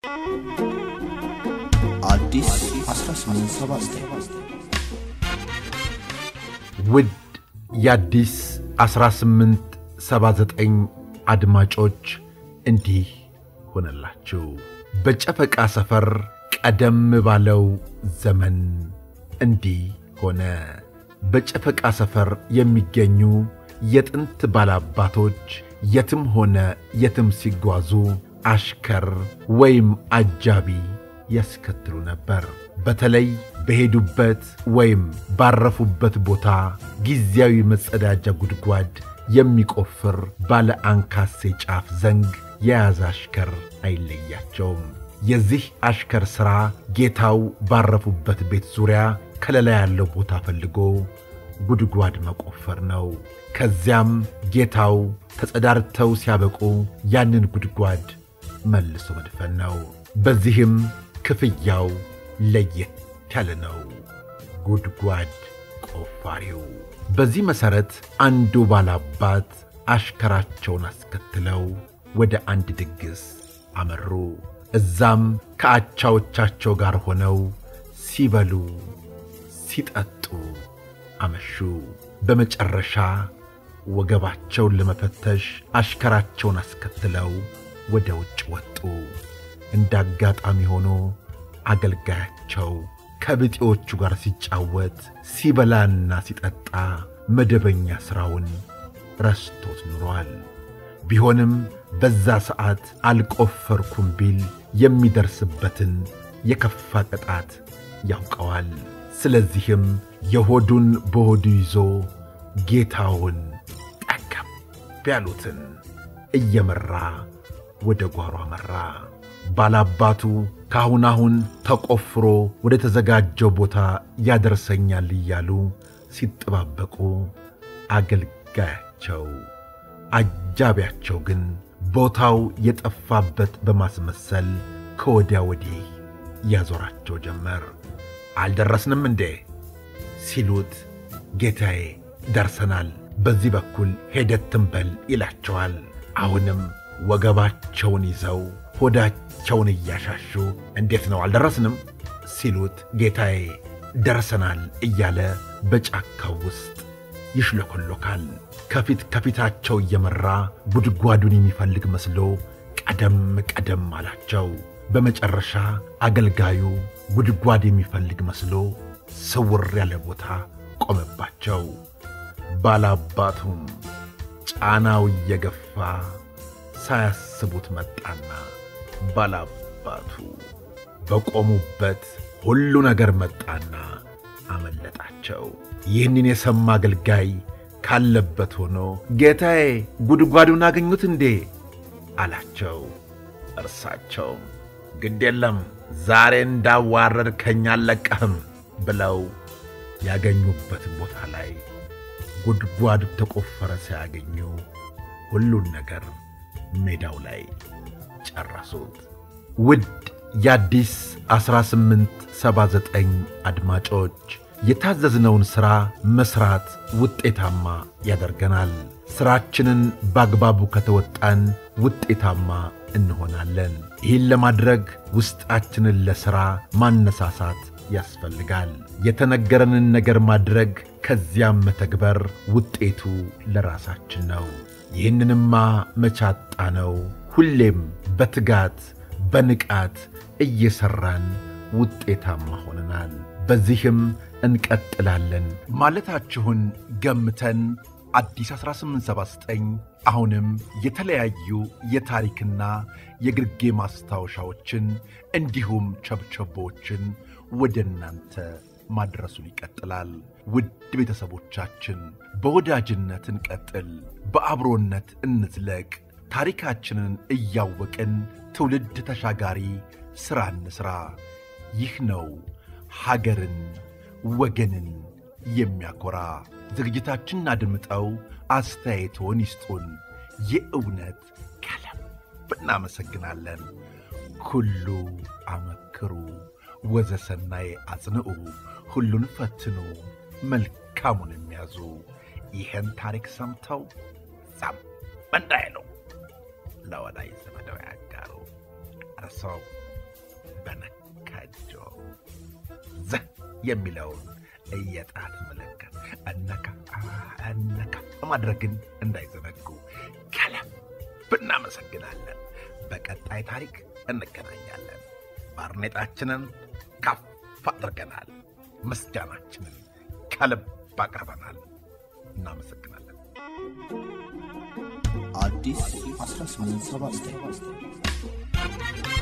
አዲስ 1879 ውድ የአዲስ 1879 አድማጮች እንዲህ ሆነላችሁ። በጨፈቃ ሰፈር ቀደም ባለው ዘመን እንዲህ ሆነ። በጨፈቃ ሰፈር የሚገኙ የጥንት ባላባቶች የትም ሆነ የትም ሲጓዙ አሽከር ወይም አጃቢ ያስከትሉ ነበር። በተለይ በሄዱበት ወይም ባረፉበት ቦታ ጊዜያዊ መጸዳጃ ጉድጓድ የሚቆፍር ባለ አንካሴ ጫፍ ዘንግ የያዘ አሽከር አይለያቸውም። የዚህ አሽከር ሥራ ጌታው ባረፉበት ቤት ዙሪያ ከለላ ያለው ቦታ ፈልጎ ጉድጓድ መቆፈር ነው። ከዚያም ጌታው ተጸዳርተው ሲያበቁ ያንን ጉድጓድ መልሶ መድፈን ነው። በዚህም ክፍያው ለየት ያለ ነው። ጉድጓድ ቆፋሪው። በዚህ መሠረት አንዱ ባላባት አሽከራቸውን አስከትለው ወደ አንድ ድግስ አመሩ። እዛም ከአቻዎቻቸው ጋር ሆነው ሲበሉ ሲጠጡ አመሹ። በመጨረሻ ወገባቸውን ለመፈተሽ አሽከራቸውን አስከትለው ወደ ውጭ ወጡ። እንደ አጋጣሚ ሆኖ አገልጋያቸው ከብጤዎቹ ጋር ሲጫወት ሲበላና ሲጠጣ መደበኛ ሥራውን ረስቶት ኑሯል። ቢሆንም በዛ ሰዓት አልቆፈርኩም ቢል የሚደርስበትን የከፋ ቅጣት ያውቀዋል። ስለዚህም የሆዱን በሆዱ ይዞ ጌታውን ጠገብ ያሉትን እየመራ ወደ ጓሮ አመራ። ባላባቱ ካሁን አሁን ተቆፍሮ ወደ ተዘጋጀው ቦታ ያደርሰኛል እያሉ ሲጠባበቁ አገልጋያቸው አጃቢያቸው ግን ቦታው የጠፋበት በማስመሰል ከወዲያ ወዲህ ያዞራቸው ጀመር። አልደረስንም እንዴ ሲሉት ጌታዬ ደርሰናል፣ በዚህ በኩል ሄደት ትንበል ይላቸዋል። አሁንም ወገባቸውን ይዘው ሆዳቸውን እያሻሹ እንዴት ነው አልደረስንም ሲሉት ጌታዬ ደርሰናል እያለ በጫካው ውስጥ ይሽለኮሎካል። ከፊት ከፊታቸው እየመራ ጉድጓዱን የሚፈልግ መስሎ ቀደም ቀደም አላቸው። በመጨረሻ አገልጋዩ ጉድጓድ የሚፈልግ መስሎ ስውር ያለ ቦታ ቆመባቸው። ባላባቱም ጫናው እየገፋ ሳያስቡት መጣና ባላባቱ በቆሙበት ሁሉ ነገር መጣና አመለጣቸው። ይህንን የሰማ አገልጋይ ካለበት ሆኖ ጌታዬ ጉድጓዱን አገኙት እንዴ አላቸው። እርሳቸውም ግድ የለም ዛሬ እንዳዋረድ ከኛ አልለቀህም ብለው ያገኙበት ቦታ ላይ ጉድጓዱ ተቆፈረ ሳያገኙ ሁሉን ነገር ሜዳው ላይ ጨረሱት። ውድ የአዲስ 1879 አድማጮች የታዘዝነውን ሥራ መሥራት ውጤታማ ያደርገናል። ሥራችንን በአግባቡ ከተወጣን ውጤታማ እንሆናለን። ይህን ለማድረግ ውስጣችንን ለሥራ ማነሳሳት ያስፈልጋል። የተነገረንን ነገር ማድረግ ከዚያም መተግበር ውጤቱ ለራሳችን ነው። ይህንንማ መቻጣ ነው። ሁሌም በትጋት በንቃት እየሠራን ውጤታማ ሆነናል። በዚህም እንቀጥላለን ማለታችሁን ገምተን አዲስ 1879 አሁንም የተለያዩ የታሪክና የግርጌ ማስታወሻዎችን እንዲሁም ቸብቸቦችን ወደ እናንተ ማድረሱን ይቀጥላል። ውድ ቤተሰቦቻችን በወዳጅነት እንቀጥል፣ በአብሮነት እንዝለቅ። ታሪካችንን እያወቅን ትውልድ ተሻጋሪ ሥራ እንሥራ። ይህ ነው ሀገርን ወገንን የሚያኮራ። ዝግጅታችንን አድምጠው አስተያየቶን ይስጡን። የእውነት ከልብ እናመሰግናለን። ኩሉ አመክሩ ወዘሰናይ አጽንዑ፣ ሁሉን ፈትኑ መልካሙን የሚያዙ ይህን ታሪክ ሰምተው ዛም እንዳይሉ ለወዳጅ ዘመደው ያጋሩ። እርሶም በነካ እጆ ዘህ የሚለውን የጣት ምልክት እነካ እነካ ማድረግን እንዳይዘነጉ ከልብ እናመሰግናለን። በቀጣይ ታሪክ እንገናኛለን። ባርኔጣችንን ከፍ አድርገናል። ምስጋናችንን ከልብ አቅርበናል። እናመሰግናለን። አዲስ 1879